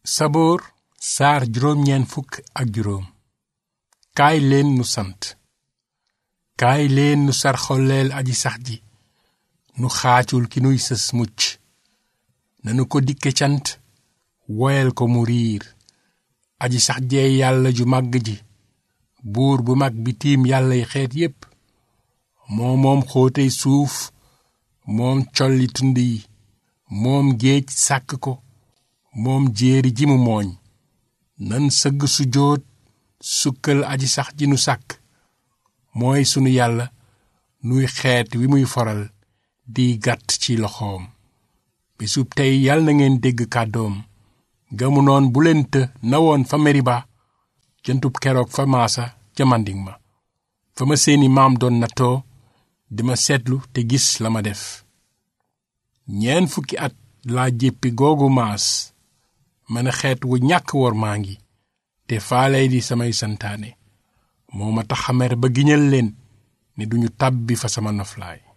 saboor saar juróom ñeen fukk ak juróom kaay leen nu sant kaay leen nu sarxoleel aji sax ji nu xaacul ki nuy sës mucc nanu ko dikke cant woyal ko mu riir aji sax jee yàlla ju màgg ji buur bu mag bi tiim yàllay xeet yépp moo moom xóotey suuf moom colli tund yi moom géej sàkk ko moom jéeri ji mu mooñ nan sëgg su jóot sukkal aji sax ji nu sàkk mooy sunu yàlla nuy xeet wi muy foral di gàtt ci loxoom bisub tey yal na ngeen dégg kàddoom gamu noon bu leen të nawoon fa meriba jëntub keroog fa maasa ca manding ma fa ma seeni maam doon nattoo dima seetlu te gis la ma def ñeen fukki at laa jéppi googu maas mën a xeet wu ñàkk wor maa ngi te faaley di samay santaane moo ma tax a mer ba giñal leen ne duñu tàbbi fa sama noflaay